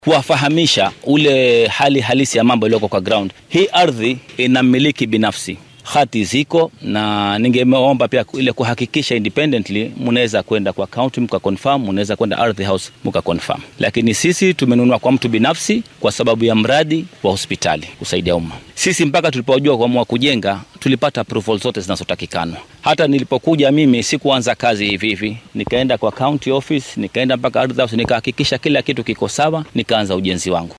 kuwafahamisha ule hali halisi ya mambo iliyoko kwa ground. Hii ardhi ina mmiliki binafsi, hati ziko, na ningeomba pia ile kuhakikisha independently, mnaweza kwenda kwa county mka confirm, mnaweza kwenda ardhi house mka confirm, lakini sisi tumenunua kwa mtu binafsi kwa sababu ya mradi wa hospitali kusaidia umma. Sisi mpaka tulipojua kuamua kujenga tulipata approval zote zinazotakikana. Hata nilipokuja mimi sikuanza kazi hivi hivi, nikaenda kwa county office, nikaenda mpaka ardhi house, nikahakikisha kila kitu kiko sawa, nikaanza ujenzi wangu.